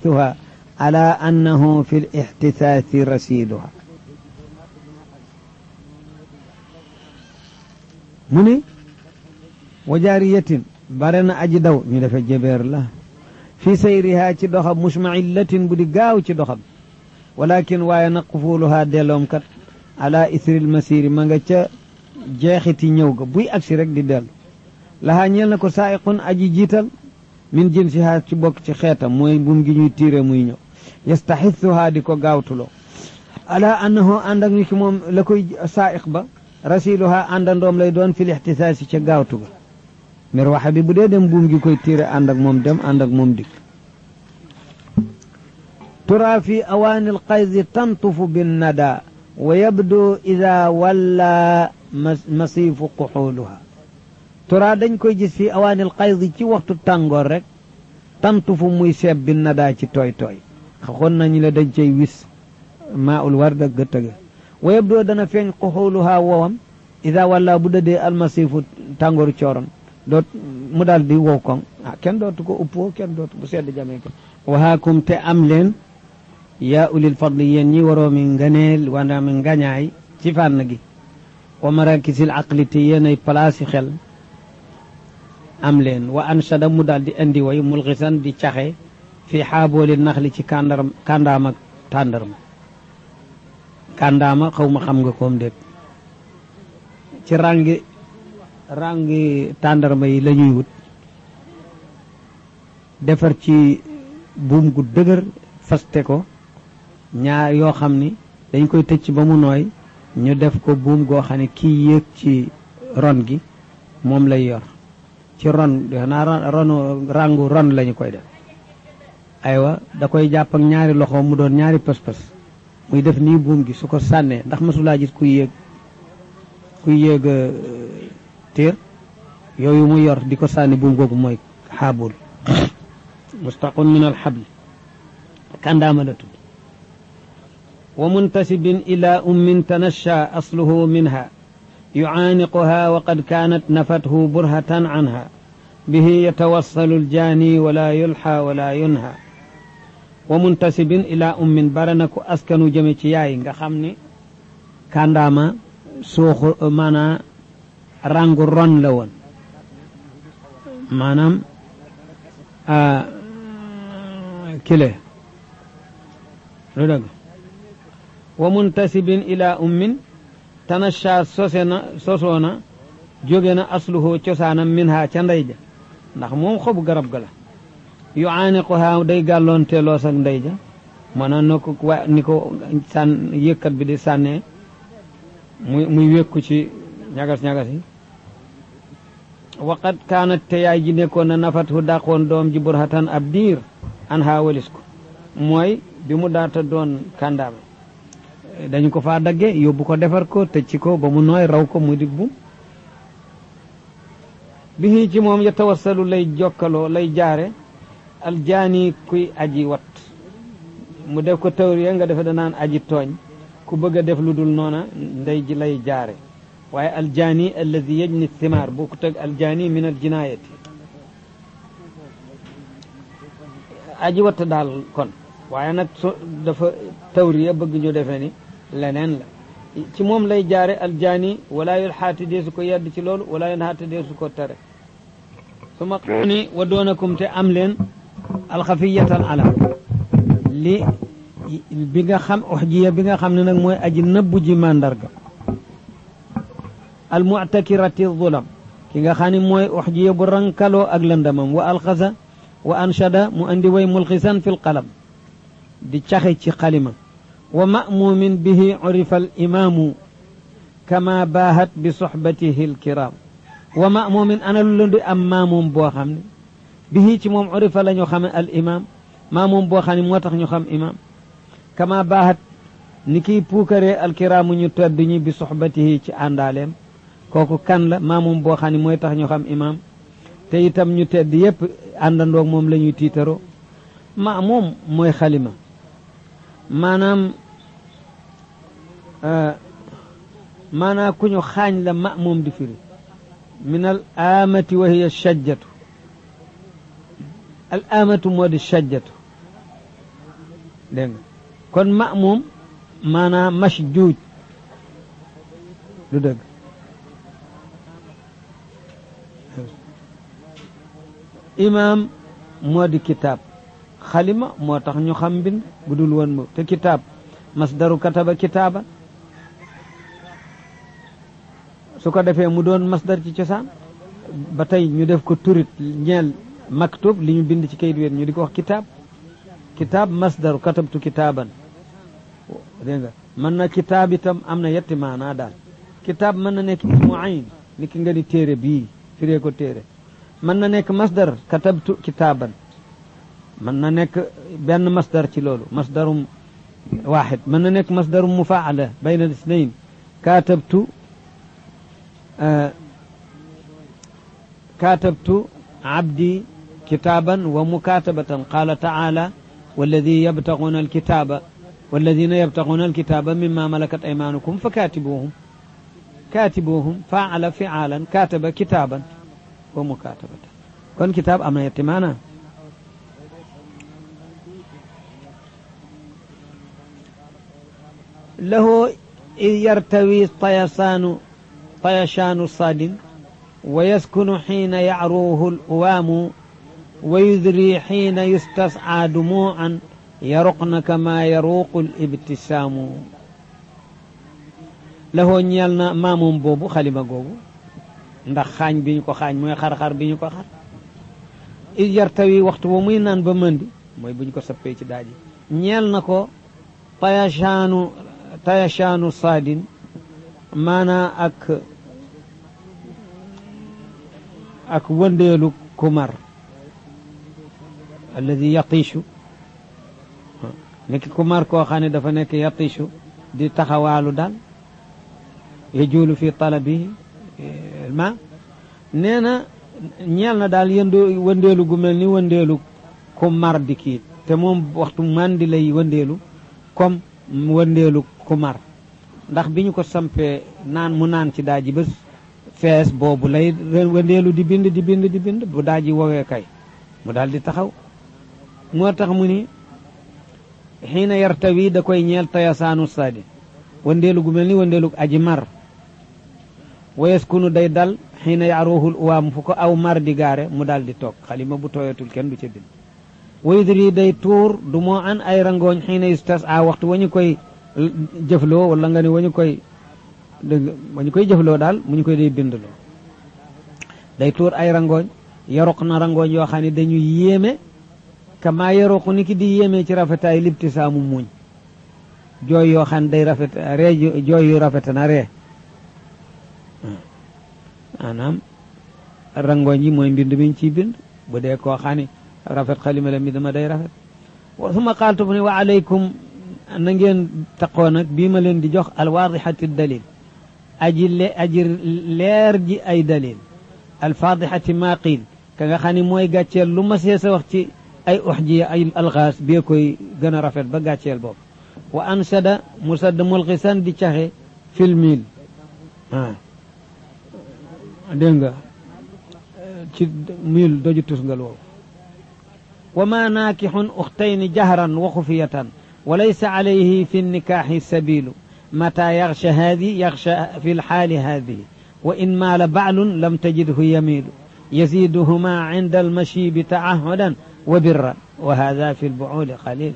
يستحثها على أنه في الاحتثاث رسيلها من وجارية برنا أجدو من في جبير الله في سيرها تدخب مشمعلة بدي قاو تدخب ولكن واي نقفولها ديلوم كت على إثر المسير ما jeexiti ñëw ga buy agsi rek di dellu laxaa ñeel na ko saayiqun aji jiital min jinsiha ci bokk ci xeetam mooy bum gi ñuy tiire muy ñëw yastaxithuha di ko gaawtuloo ala annahu ànd ak ñu ci moom la koy saayiq ba rasiluha àndandoom lay doon fil ixtisaasi ca gaawtu ga mir waxe bi bu dee dem buum gi koy tiire ànd ak moom dem ànd ak moom dikk tura fi awaani alqaydi tantufu binnada wa yabdu ida walla masiifu quxuuluha tura dañ koy gis fi awaanil qaydi ci waxtu tàngoor rek tantu fu muy seeb bi nadaa ci tooy tooy xaxoon nañu la dañ cay wis maa ul war da gëttëga wa yabdoo dana feeñ quxuuluha wowam ida walla bu dëdee almasiifu tàngooru cooroon doot mu daal di wow koŋ ah kenn dootu ko uppoo kenn dootu bu sedd jamee ko waxaakum te am leen yaa ulil fadli yéen ñi waroo mi nganeel wala mi ngañaay ci fànn gi wa marakisil aqli te yéenay place yi xel am leen wa anshada mu daal di indi way mulxisan di caxe fi xaabooli naxli ci kàndaram kàndaama tàndarma kàndaama xaw ma xam nga koom déet ci rangi rangi tàndarma yi la ñuy wut defar ci buum gu dëgër faste ko ñaar yoo xam ni dañ koy tëcc ba mu nooy ñu def ko buum goo xam ne kii yéeg ci ron gi moom lay yor ci ron xanaa ronu rangu ron lañu koy def aywa da koy jàpp ak ñaari loxo mu doon ñaari pës-pës muy def nii buum gi su ko sànnee ndax masulaa gis kuy yéeg kuy yéeg tiir yooyu mu yor di ko sànni buum googu mooy xaabul mustaqun min alxabli kàndaama la tudd wa muntasibin ila ummin tanasha asluhu minha يعانقها وقد كانت نفته برهة عنها به يتوصل الجاني ولا يلحى ولا ينهى ومنتسب إلى أم برنك أسكن جميتياي nga xam ni kàndaama suuxu maanaa rangu ron la woon maanaam kile lu dëgg wa muntasibin ila ummin tanasha sose na sosoona jóge na asluhu cosaanam min ha ca ndey ja ndax moom xobu garab ga la yu aaniquha day gàlloon teeloos ak ndey ja mana na ko wa ni ko sàn yëkkat bi di sànnee muy muy wékku ci ñagas-ñagas yi waqat kaanat te yaay ji nekkoon na nafatu dàqoon doom ji burhatan ab diir an ha walis ko mooy bi mu daata doon kàndaama dañu ko faa dagge yóbbu ko defar ko tëcc ko ba mu nooy raw ko mu dig bu bi ci moom ya tawassalu lay jokkaloo lay jaare aljaani kuy aji wat mu def ko tawriya nga defe danaan aji tooñ ku bëgg a def lu dul noona ndey ji lay jaare waaye aljaani alladi yajni thimaar boo ko teg aljaani min aljinaayati aji watt daal kon waaye nag so dafa tawriya bëgg ñu defee ni leneen la ci moom lay jaare aljaani wala yul xaati deesu ko yedd ci loolu wala yul xaati deesu ko tere su ma ni wa doonakum te am leen alxafiyatan alam li bi nga xam uxjiya bi nga xam ne nag mooy aji nëbbu ji màndarga almuctakirati zulam ki nga xam ne mooy uxjiya bu rankaloo ak lëndamam wa alxasa wa anshada mu andi way mulxisan fi lqalam di caxe ci xalima wa mamumin bihi urifa al imaamu kama baahat bi soxbatihi alkiram wa mamumin ana lu leen di am maamoom boo xam ne bihi ci moom urifa la ñu xame al imam maamoom boo xam ne moo tax ñu xam imam kama baahat ni kiy puukaree alkiraamu ñu tedd ñi bi soxbatihi ci àndaaleem kooku kan la maamoom boo xam ne mooy tax ñu xam imam te itam ñu tedd yépp àndandoog moom la ñuy tiitaroo maamoom mooy xalima maanaam maanaam ku ñu xaañ la maamoom di firi min al aamati wa hiya shajjatu al aamatu moo di shajjatu dégg nga kon ma'muum maanaam mashjuuj du dëgg imaam moo di kitaab xalima moo tax ñu xam mbind bu dul woon mo te kitaab masdaru kataba kitaaba su ko defee mu doon masdar ci cosaan ba tey ñu def ko turit ñeel maktub li ñu bind ci kayit wéet ñu di ko wax kitaab kitaab masdaru katabtu kitaaban dégg nga mën na kitaab itam am na yetti maanaa daal kitaab mën na nekk ismu ayn ni ki nga ni téere bii firee ko téere mën na nekk masdar katabtu kitaaban mën na nekk benn masdar ci loolu masdarum waaxid mën na nekk masdarum mufaala bayna al isnayn katabtu katabtu abdi kitaaban wa mukatabatan qala taala والذي يبتغون الكتاب والذين يبتغون الكتاب مما ملكت أيمانكم فكاتبوهم كاتبوهم فعل فعالا كاتب كتابا ومكاتبة كون كتاب أمنا يتمانا له يرتوي طيشان طيشان الصاد ويسكن حين يعروه الأوام ويذري حين يستسعى دموعا يرقن كما يروق الابتسام له ñeel maamum boobu xalima googu ndax xaañ bi ñu ko xaañ mooy xar-xar bi ñu ko xar il yartawi waxtu ba muy naan ba mëndi mooy bu ñu ko sappee ci daaji ñeel na ko tayashaanu tayashaanu saadin maanaa ak ak wëndeelu kumar alladi yatiishu nekk kumar koo xam ne dafa nekk yatiishu di taxawaalu daal yajuulu fi talabihi ma nee na ñeel na daal yëndu wëndeelu gu mel ni wëndeelu ku mar di kii te moom waxtu mandi lay wëndeelu comme wëndeelu ku mar ndax bi ñu ko sampee naan mu naan ci daaji ba fees boobu lay wëndeelu di bind di bind di bind bu daaji woowee kay mu daal di taxaw moo tax mu ni xiina yartawi da koy ñeel tayasaanu saadi wëndeelu gu mel ni wëndeelu aji mar wayaskunu day dal xiina yaaruhul uwaam fu ko aw mar di gaare mu daal di toog xalima bu tooyatul kenn du ca bind wayudri day tuur du moo an ay rangooñ xiina yustas a waxtu wa ñu koy jëfloo wala nga ne wa ñu koy dëgg wa ñu koy jëfloo daal mu ñu koy day bindloo day tuur ay rangooñ yaroq na rangooñ yoo xam ne dañu yéeme kama yaroqu ni ki di yéeme ci rafetaay libtisaamu muñ jooy yoo xam ne day rafet ree jooy yu rafet na ree maanaam rangooñ yi mooy mbind miñ ciy bind bu dee koo xam ne rafet xalima la mi dama day rafet suma qaaltu bu ne wa alaykum na ngeen taqoo nag bii ma leen di jox alwaadixati dalil aji le aji leer ji ay dalil alfaadixati maa qiil ka nga xam ne mooy gàcceel lu ma see sa wax ci ay uxjiya ay alxaas bee koy gën a rafet ba gàcceel boobu wa ansada musadd mulxisan di caxe filmil ah dégg nga ci mil doju tusngal woowu wa ma naakixun uxtayni jahran wa xufiyatan wa laysa alayhi fi nnikaaxi sabilu mata yaxsha haadi yaxsha fi lxaali haadihi wa in maala baclun lam tajidhu yamiilu yaziiduhuma cinda almashiibi taahudan wa birran wa hada fi lbucuuli qalil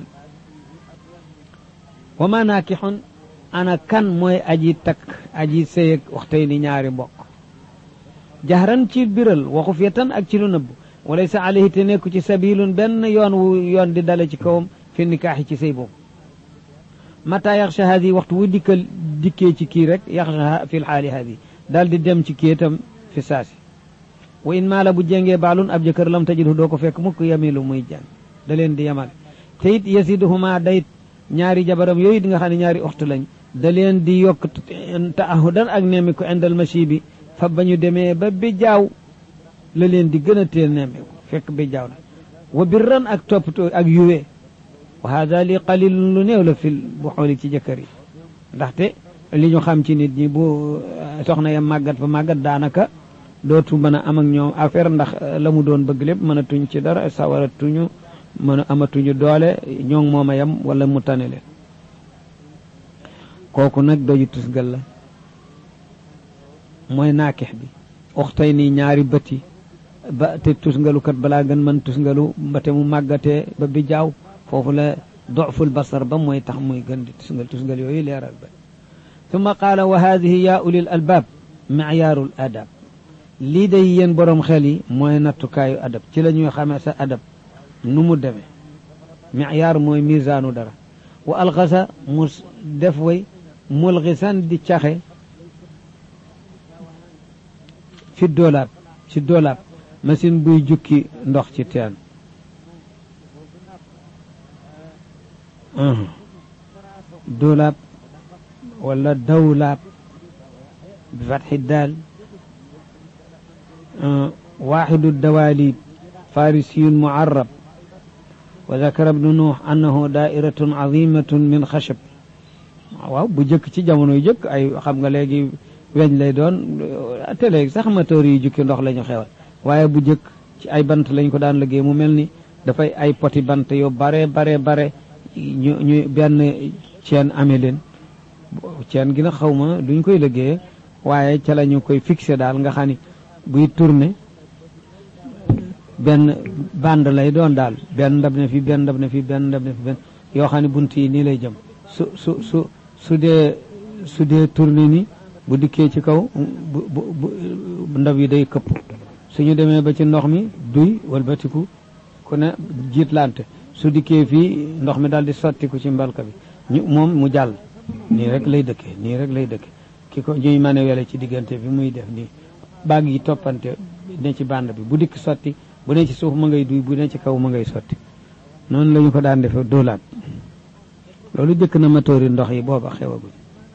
wa ma naakixun ana kan mooy aji takk aji sëyeg uxtayni ñaari mbokk jahran ci biral wa xufiyatan ak ci lu nëbb walaysa alayhi te nekku ci sabilun benn yoon wu yoon di dale ci kawam fi nikaaxi ci sëy boobu mata yaxsha haadi waxtu wu dikkal dikkee ci kii rek yaxsha fi lxaali haadi daal di dem ci kii itam fi saasi wa in maala bu jengee baalun ab jëkkër lam tajidhu doo ko fekk mukk yamilu muy jàng da leen di yamal te it yasiduhuma day ñaari jabaram yooyu di nga xam ne ñaari oxtu lañ da leen di yokk taahudan ak nemmi ko indal machi bi fa ba ñu demee ba bi jaaw la leen di gën a teel nemmeeku fekk bi jaaw na wa birran ak toppatoo ak yuwee wa hada li qalilun lu néew la fil bu xooli ci jëkkër yi ndaxte li ñu xam ci nit ñi bu soxna ya màggat fa màggat daanaka dootu mën a am ak ñoom affaire ndax la mu doon bëgg lépp mën a tuñ ci dara sawara tuñu mën a amatuñu doole ñoo ngi moom a yem wala mu tane leen kooku nag doju tusgal la mooy naakix bi uxtay nii ñaari bëti ba te tusngalukat balaa gën mën tusngalu mbate mu màggatee ba bi jaaw foofu la doful basar ba mooy tax muy gën di tusngal tusngal yooyu leeral ba summa qaala wa haadihi yaa ulil albaab micyaarul adab lii day yéen boroom xel yi mooy nattukaayu adab ci la ñuy xamee sa adab nu mu demee micyaar mooy misaanu dara wa alxasa mu def way mulxisan di caxe fi doolaab ci doolaab machine buy jukki ndox ci teen doolaab wala dawlaab bi fatxi daal waaxidu dawaalib farisiyun mucarrab wa dakara ibnu nuux annahu daa'iratun azimatun min xashab waaw bu jëkk ci jamono yu jëkk ay xam nga léegi weñ lay doon te léegi sax moteur yi jukki ndox la ñu xewal waaye bu jëkk ci ay bant lañ ko daan liggéey mu mel ni dafay ay poti bant yu bare bare bare ñu ñu benn ceen amee leen ceen gi na xaw ma duñ koy liggéeye waaye ca la ñu koy fixé daal nga xam ni buy tourné benn bande lay doon daal benn ndab ne fi benn ndab ne fi benn ndab ne fi benn yoo xam ne bunt yi nii lay jëm su su su su dee su dee tourné ni bu dikkee ci kaw bu bu ndab yi day këpp suñu demee ba ci ndox mi duy walbatiku ku ne jiitlante su dikkee fii ndox mi daal di sottiku ci mbalka bi ñu moom mu jàll nii rek lay dëkkee nii rek lay dëkkee ki ko ñuy mane wele ci diggante bi muy def nii baag yi toppante ne ci bande bi bu dikk sotti bu ne ci suuf ma ngay duy bu ne ci kaw ma ngay sotti noonu la ñu ko daan defe doolaat loolu jëkk na matóori ndox yi booba xewaguñ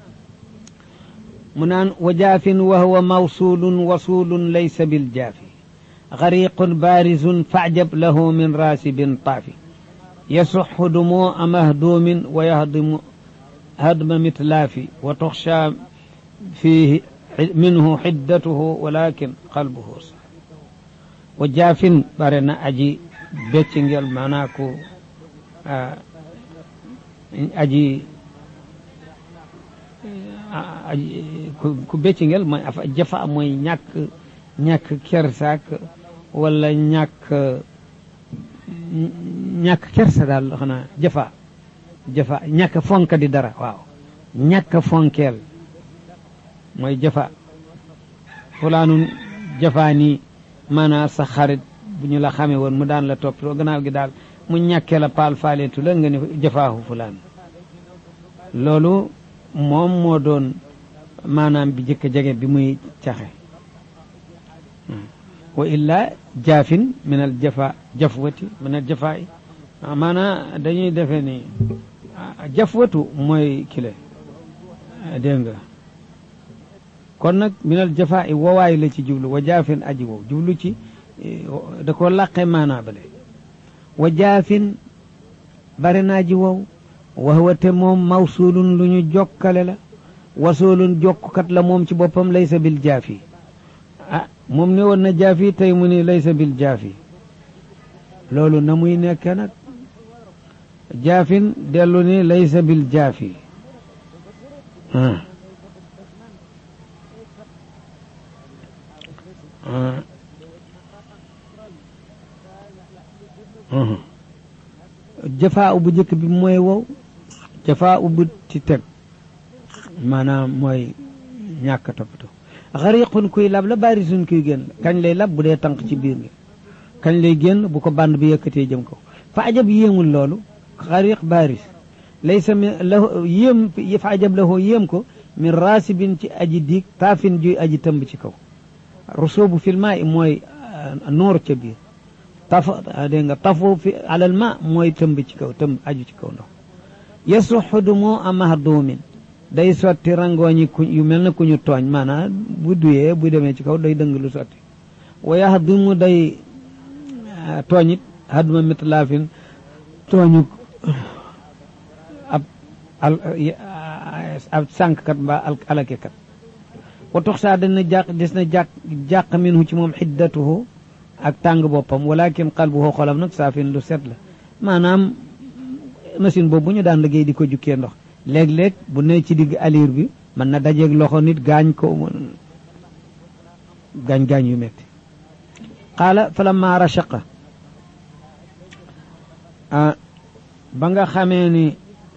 mu naan wa jaafin wa huwa mawsulun wasulun laysa bil jaafi gariqun barizun faajab lahu min raasibin taafi yasuxu dumoo mahduumin wa yahdimu hadma mitlaafi wa tuxsha fiihi minhu xiddatuhu walakin qalbuhu sax wa jaafin bare na aji beccingel maanaa ku aji ku beccingel mooy afa jafa mooy ñàkk ñàkk kersaak wala ñàkk ñàkk kersa daal xanaa jafa jafa ñàkk fonk di dara waaw ñàkk fonkeel mooy jafa fulaanun jafa nii maanaam sa xarit bu ñu la xamee woon mu daan la toppatoo gannaaw gi daal mu ñàkkee la paal faaleetu la nga ne jafaahu fulaan loolu moom moo doon maanaam bi jëkk jege bi muy caxe wa illa jaafin min al jafa jafwati min al jafaa yi maanaam dañuy defe ni jafwatu mooy kile dégg nga kon nag min al jafaa yi wowaay la ci jublu wa jaafin aji wow jublu ci da ko laqe maanaa bale wa jaafin bari naa ji wow waxwate moom mawsulun lu ñu jokkale la wasoolun jokkukat la moom ci boppam laysa bil jaafi ah moom ne woon na jaafi tey mu ni laysa bil jaafi loolu na muy nekke nag jaafin dellu ni laysa bil jaafi jafaa u bu njëkk bi mooy wow jafaa u bu ci teg maanaam mooy ñàkk toppatoo xariqun kuy lab la baarisun kuy génn kañ lay lab bu dee tànk ci biir gi kañ lay génn bu ko band bi yëkkatee jëm kaw fa ajab yéemul loolu xariq baaris laysa min lahu yéem fa ajab lahu yéem ko min raasibin ci aji diig taafin juy aji tëmb ci kaw rusoobu fil maa i mooy noor ca biir taf dégg nga tafu fi alal ma mooy tëmb ci kaw tëmb aju ci kaw ndox yasuxu du moo a mahduumin day sotti rangooñi ku yu mel na ku ñu tooñ maanaam bu duyee bu demee ci kaw day dëng lu sotti wa yahdimu day tooñit hadma mitlaafin tooñu ab ab sànkkat mbaa alakekat wa tox saa dana jàq des na jàq jàq minhu ci moom xiddatuhu ak tàng boppam walakin qalbuhu xolam nag saafin lu set la maanaam machine boobu ñu daan liggéey di ko jukkee ndox léeg-léeg bu ne ci digg aliir bi mën na dajeeg loxo nit gaañ ko gaañ-gaañ yu metti qaala falamma rashaqa ba nga xamee ni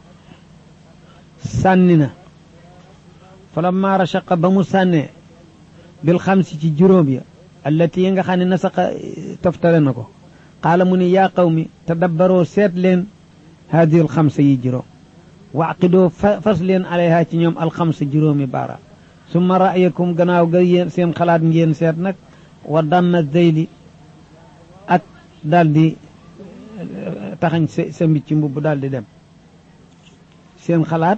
sànni na falamma rashaqa ba mu sànnee bil xamsi ci juróom ya allati yi nga xam ne nasaqa toftale na ko qaala mu ni yaa qawmi tadabbaroo seet leen haadihi alxamsa yi juróom waqidoo fas leen alayha ci ñoom alxamsa juróomi baara summa ra'yakum gannaaw ga yéen seen xalaat ngeen seet nag wa damma zeyli ak daal di taxañ sa sa mbicc mbubb daal di dem seen xalaat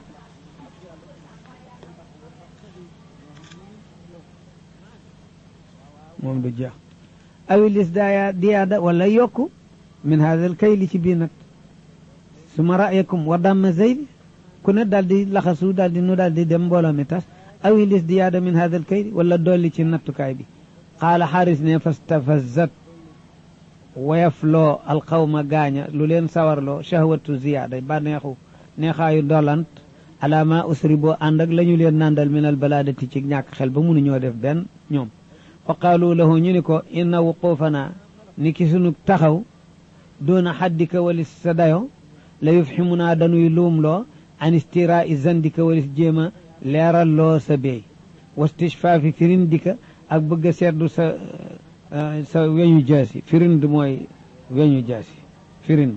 moom du jeex awilis daaya diyaada wala yokku min hada al kayli ci bii nag suma ra'yakum wa damma zeyli ku ne daal di laxasu daal di nu daal di dem mbooloo mi tas awilis diyaada min hada al kayli wala dolli ci nattukaay bi qaala xaaris ne fastafazat woyafloo alxawma gaaña lu leen sawarloo shahwatu ziyaada ba neexu neexaayu dolant alaama usri boo ànd ak la ñu leen nandal min al balaadati ci ñàkk xel ba munu ñoo def benn ñoom fa qaalu lahu ñu ni ko inna wuquufanaa ni ki sunu taxaw doona xaddika walis sa dayo la yufximunaa dañuy luumloo an istiraa zandika walis jéema leeral loo sa beey wastishfaafi firindika ak bëgg a seddu sa sa weñu jaasi firind mooy weñu jaasi firind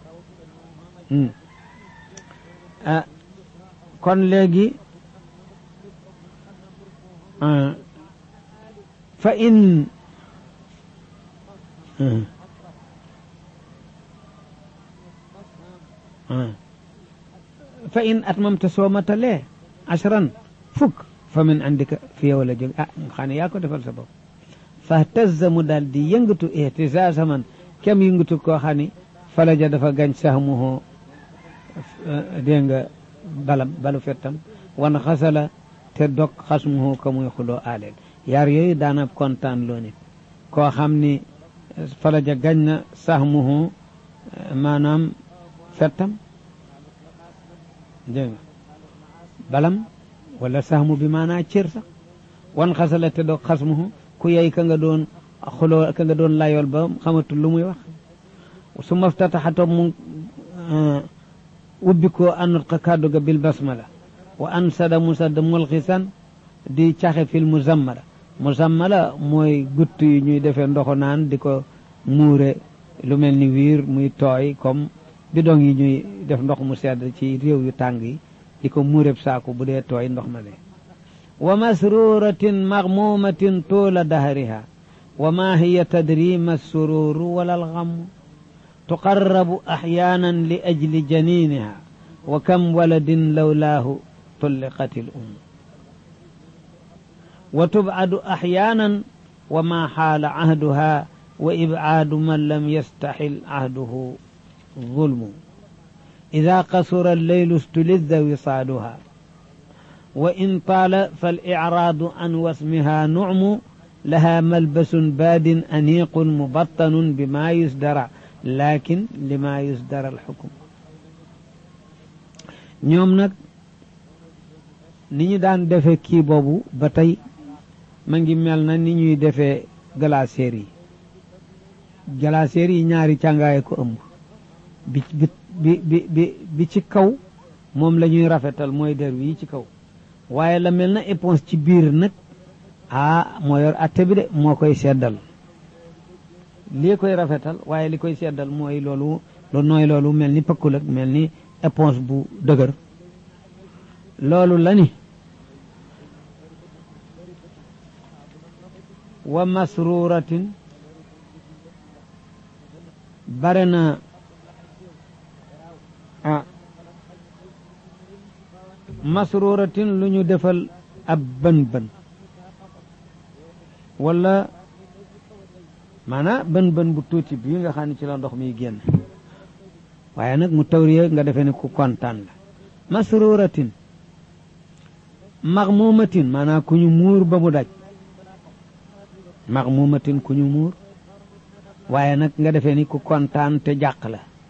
ah kon léegi fa in fa in atmamta soo matalee ashran fukk fa min indika fi yow la jóg ah xam ne yaa ko defal sa bopp fahtazza mu daal di yëngatu ihtisaasa man kem yëngatu koo xam ni falaja dafa gañ sahmuhu dégg nga balam balu fettam wan xasala te dog xasmuhu ka muy xuloo aaleel yaar yooyu daana kontaan loo nit koo xam ni falaja gañ na sahmuhu maanaam fettam dégg nga balam wala sahmu bi maanaa cër sax wan xasala te dog xasmuhu ku yey ka nga doon xuloo ka nga doon layool ba xamatul lu muy wax su maftataxato mu ubbi ko anut ka kàddu ga bil basmala wa an sada musada mulxisan di caxe fil muzammala muzammala mooy gutt yi ñuy defee ndoxu naan di ko muure lu mel ni wiir muy tooy comme bidong yi ñuy def ndox mu sedd ci réew yu tàng yi di ko muureb saaku bu dee tooy ndox ma lee wa masruratin magmumatin tuula dahriha wa ma hiya tadrima sururu wala alxamu tuqarrabu axyaanan li ajli janiniha wa kam waladin lawlaahu tulliqat il um wa tubcadu axyaanan wa ma xaala cahduha wa ibcaadu man lam yastaxil cahduhu zulmu ida qasura alleylu stulidda wisaaduha wa in taala falicraadu an wasmiha nucmu laha malbasun baadin aniiqun mubattanun bima yusdara lakin lima yusdara alxukum ñoom nag ni ñu daan defe kii boobu ba tey ma ngi mel na ni ñuy defee glacière yi glacière yi ñaari càngaaye ko ëmb bi bi bi bi bi ci kaw moom la ñuy rafetal mooy der wi ci kaw waaye la mel na éponge ci biir nag ah moo yor atte bi de moo koy seddal lii koy rafetal waaye li koy seddal mooy loolu lu nooy loolu mel ni pëkkul ak mel ni éponge bu dëgër loolu la ni wa masruratin bare na ah masruratin lu ñu defal ab bën bën wala maanaam bën bën bu tuuti bii nga xam ne ci la ndox mi génn waaye nag mu tawriye nga defee ne ku kontaan la masruratin maxmumatin maanaam ku ñu muur ba mu daj maxmumatin ku ñu muur waaye nag nga defee ni ku kontaan te jàq la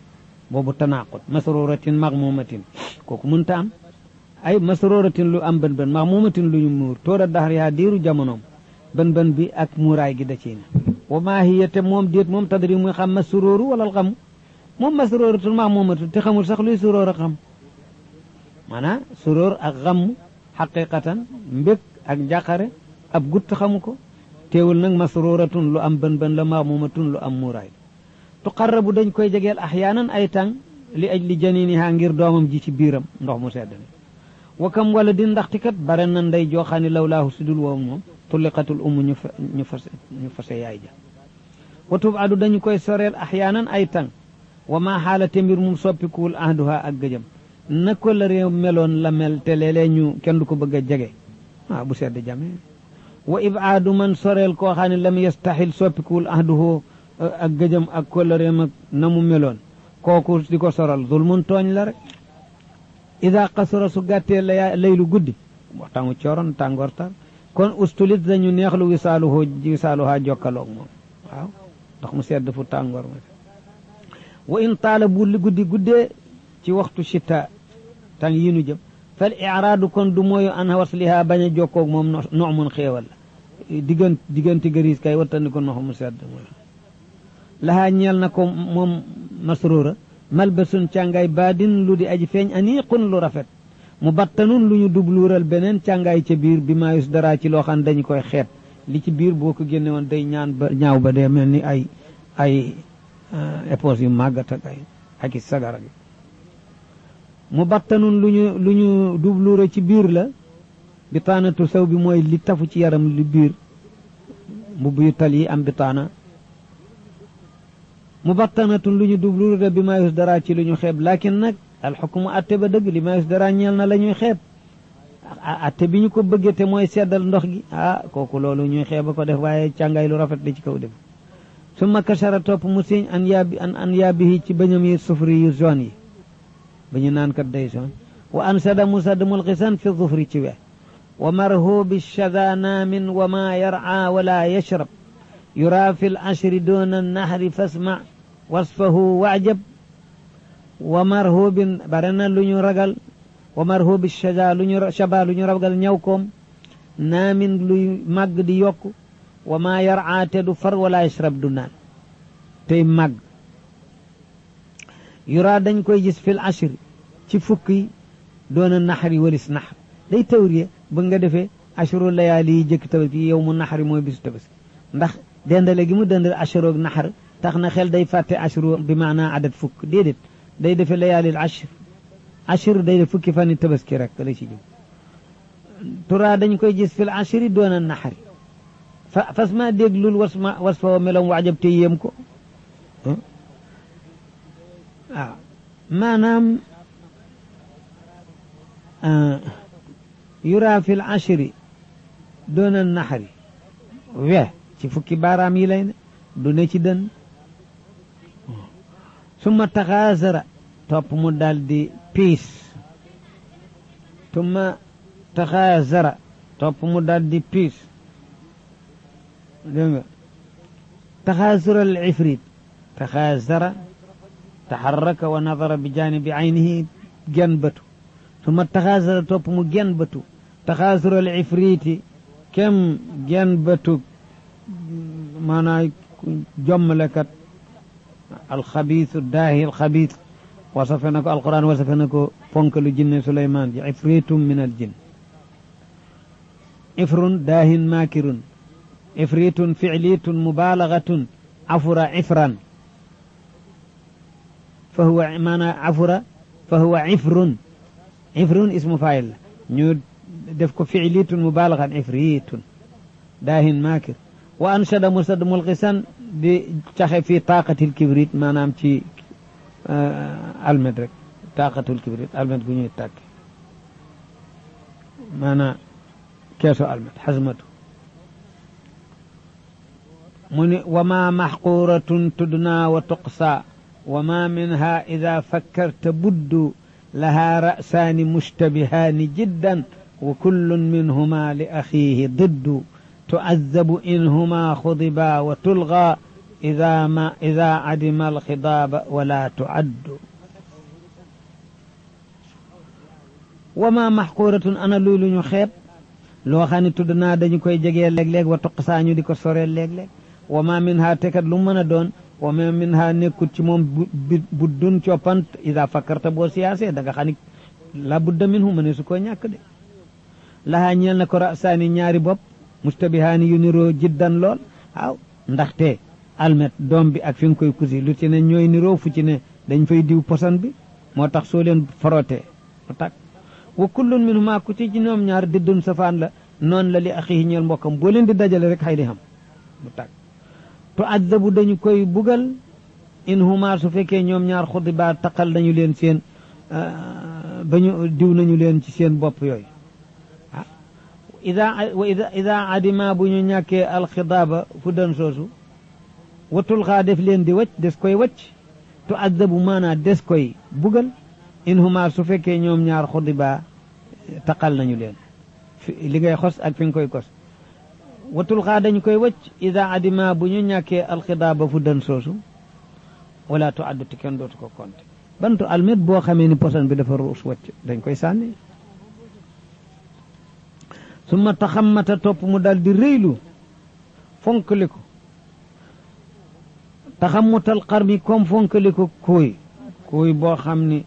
boobu tanaqut masruratin maxmumatin kooku mënta am ay masruratin lu am bën bën maxmumatin lu ñu muur tóora daxar yaa diiru jamonoom bën bën bi ak muuraay gi da ciy na wa maa hiya te moom déet moom tadri muy xam masrooru wala alxamu moom masroratul maxmumatin te xamul sax luy suróor a xam maanaam suróor ak xam xaqiqatan mbég ak njàqare ab gutt xamu ko teewul nag masruratun lu am bën bën la maamumatun lu am muuraay tuqarrabu dañ koy jegeel axyaanan ay tàng li aj li janiniha ngir doomam ji ci biiram ndox mu sedd mi wakam wala di ndaxti kat bare na ndey jooxaani lawlaahu sudul woowu moom tulliqatul umu ñu fa ñu fase ñu fase yaay ja wa tubadu dañu koy soreel axyaanan ay tàng wa maa xaalate mbir mum soppikuwul ahduha ak gëjëm na ko la réew meloon la mel te léeg-léeg ñu kenn du ko bëgg a jege waaw bu sedd jame wa ibaadu man soreel koo xam ne lam yastaxil soppikuwul ahduhu ak gëjëm ak kóllëreem ak na mu meloon kooku di ko soral zulmun tooñ la rek ida qasura su gàttee la laylu guddi waxtaangu cooroon tàngoor tar kon ustulit dañu neexlu wisaaluhu wisaaluhaa jokkaloog moom waaw ndax mu sedd fu tàngoor ma wa in taala bu li guddi guddee ci waxtu chita tàng yi nu jëm fal iraadu kon du mooyu an wasliha bañ a jokkoog moom nox mun xéewal la diggan diggante gëriis kay wattandi ko nox mu sedd lahaa ñeel na ko moom masruura malbasun càngaay baadin lu di aji feeñ aniqun lu rafet mu battanun lu ñu dubluural beneen càngaay ca biir bi maayus dara ci loo xam dañu koy xeet li ci biir boo ko génne woon day ñaan ba ñaaw ba dee mel ni ay ay épose yu màggat ak ay ak i sagara gi mu battanun lu ñu lu ñu dubluura ci biir la bitaanatu saw bi mooy li tafu ci yaram li biir mbubb yu tal yi am bitaana mu battanatun lu ñu dubluura bi maayus dara ci lu ñu xeeb lakin nag alxukmu atte ba dëgg li maayus dara ñeel na la ñuy xeeb atte bi ñu ko bëggee te mooy seddal ndox gi ah kooku loolu ñuy xeeb a ko def waaye càngaay lu rafet li ci kaw def summa kachara topp mu siñ an yaabi an an yaabihi ci bañam yi sufri yu zone yi ba ñu naan kat day zone wa an sada mu sadd mulxisan fi zufri ci we wa marhubi shada naamin wa ma yar'a wala yashrab yura fi l ashri duna nahri fasma wasfahu waajab wa marhubin bare na lu ñu ragal wa marhubi shada lu ñu shaba lu ñu ragal ñaw koom naamin luy màgg di yokk wa ma yar'a te du far wala yashrab du naan tey màgg yura dañ koy gis fil ashri ci fukk yi doona naxari walis naxar day tawriye ba nga defee ashru layaali yi jëkk tabaski yow mu naxari mooy bisu tabaski ndax dendale gi mu dendale ashroog naxar tax na xel day fàtte ashru bi maanaa adat fukk déedéet day defee layaalil ashr ashr day def fukki fani tabaski rek la ci jóg tura dañ koy gis fil ashri doona naxari fa fas ma déglul was ma was fa melom waajab te yéem ko waaw maanaam yura fil ashri doona naxari we ci fukki baaraam yi lay ne du ne ci dën summa taxaasara topp mu daal di piis summa taxaasara topp mu daal di piis dégg nga taxaasura al ifrit taxaasara taxarraka wa nadara bi jaanibi aynihi gen bëtu summa taxaasara topp mu gen bëtu taxaasura al ifriti kem gen bëtu maanaam jommalekat alxabiisu daahi alxabiis wasafe na ko alquran wasafe na ko ponkalu jinne suleymaan ji ifritum min al jin ifrun daahin maakirun ifritun ficlitun mubaalagatun afura ifran fa huwa maanaam afura fa huwa ifrun ifrun ismu faayil la ñu def ko ficlitun mubaalagan ifritun daahin maakir wa anshada musad mulqisan di caxe fii taqatil kibrit maanaam ci almet rek taqatul kibrit almet gu ñuy tàkk maanaam keeso almet xasmatu mu ni wa ma maxquratun tudna wa tuqsa wa ma minha ida fakkarta buddu laha ra'saani mushtabihaani jiddan wa kullun minhuma li axiihi diddu تعذب إنهما خضبا وتلغى إذا ما إذا عدم الخضاب ولا تعد wa ma maxquuratun ana luy lu ñu xeeb loo xam ne tudd naa dañu koy jegee léeg-léeg wa toq saa ñu di ko soree léeg-léeg wa ma min ha tekat lu mën a doon wa ma min ha nekkut ci moom bu dun coppant ida fakkarta boo siyaasee da nga xam ni la budda min hu ma ne su ko ñàkk de lahaa ñeel na ko rasaani ñaari bopp mustabihaani yu niroo jiddan lool waaw ndaxte almet doom bi ak fi nga koy kusi lu ci ne ñooy niroo fu ci ne dañ fay diw posan bi moo tax soo leen frottee mu tàkk wa kullun min huma ku ci ci ñoom ñaar diddun safaan la noonu la li axihi ñeel mbokkam boo leen di dajale rek xay di xam mu tàkk tu addabu dañu koy bugal in huma su fekkee ñoom ñaar xuddi baa taqal nañu leen seen ba ñu diw nañu leen ci seen bopp yooyu ah ida wa ida ida adima bu ñu ñàkkee alxidaaba fu dan soosu watul xaa def leen di wacc des koy wacc tu addabu maanaa des koy bugal in huma su fekkee ñoom ñaar xuddi baa taqal nañu leen li ngay xos ak fi nga koy kos watul xaa dañu koy wacc ida adima bu ñu ñàkkee alxidaaba fu dan soosu wala tu addu ti kenn dootu ko compter bantu almet boo xamee ni posan bi dafa ruus wacc dañ koy sànni summa taxammata topp mu dal di rëylu fonkali ko taxammutal xar mi comme fonkali ko kuuy kuuy boo xam ni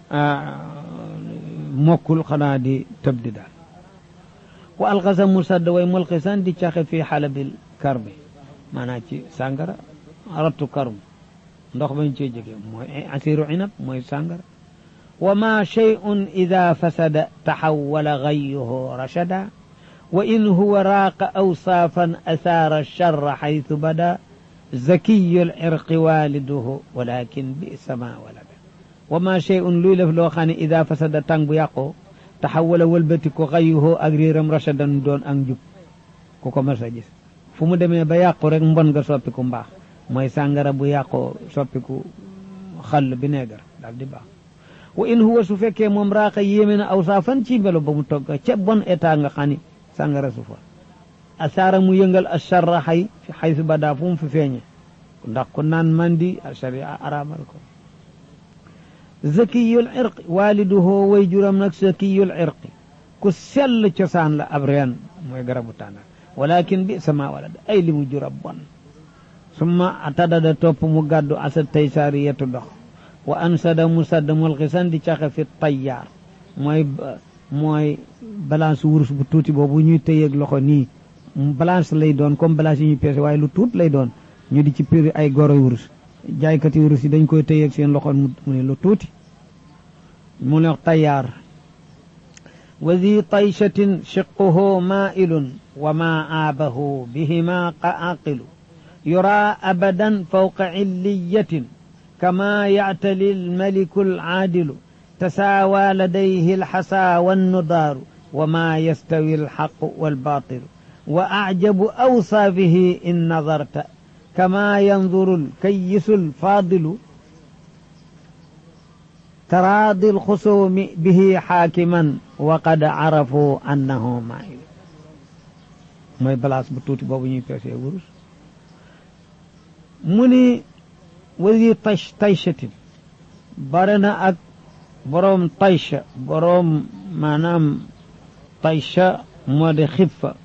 mokkul xanaa di tëb di daal wa alxasa mu sadd way mulxisan di caxe fii xalabil karbi maanaam ci sàngara rattu karum ndox bañ cee jóge mooy asiru inab mooy sàngara wa ma shay'un ida fasada taxawala gayuhu rachada wa in huwa raaqa awsaafan asaara charra xaytu bada zakiyu lirqi waliduhu walakin bisa ma walada wa ma shay'un luy lef loo xam ne ida fasada tàng bu yàqoo taxawala wëlbati ko gayuhu ak réeram rachadan doon ak njub ku ko mas a gis fu mu demee ba yàqu rek mbon nga soppi ku mbaax mooy sàngara bu yàqoo soppiku xall bi neegar daal di baax wa in huwa su fekkee moom raaqa yéeme na aw saa fan ci mbelo ba mu togg ca bon état nga xam ni sàngara su fa asaara mu yëngal asharra xay xay su badaa fu mu fi feeñe ndax ku naan mandi sharia araamal ko zakiyul irqi waaliduhoo way juram nag zakiyul irqi ku sell cosaan la ab reen mooy garabu tànnar walakin bi sama walad ay li mu jurab bon summa atadada topp mu gàddu asad tay saari yetu dox wa ansada mu sadd mulxisan di caxe fi tayyaar mooy mooy balance wurus bu tuuti boobu ñuy tëyeeg loxo nii balance lay doon comme balance yi ñuy peese waaye lu tuut lay doon ñu di ci piri ay goroy wurus jaaykati wurus yi dañ koy tëyeeg seen loxo mu ne lu tuuti mu ne tayyaar wa di tayshatin shiquhu mailun wa ma aabahu bihima qaaqilu يرى أبدا فوق علية كما يعتلي الملك العادل تساوى لديه الحسى والنضار وما يستوي الحق والباطل وأعجب أوصافه إن نظرت كما ينظر الكيس الفاضل تراضي الخصوم به حاكما وقد عرفوا أنه مائل mooy balaas bu tuuti boobu ñuy peesee wurus mu ni wasi tash taychatin bare na ak boroom taycha boroom maanaam taycha moo di xibfa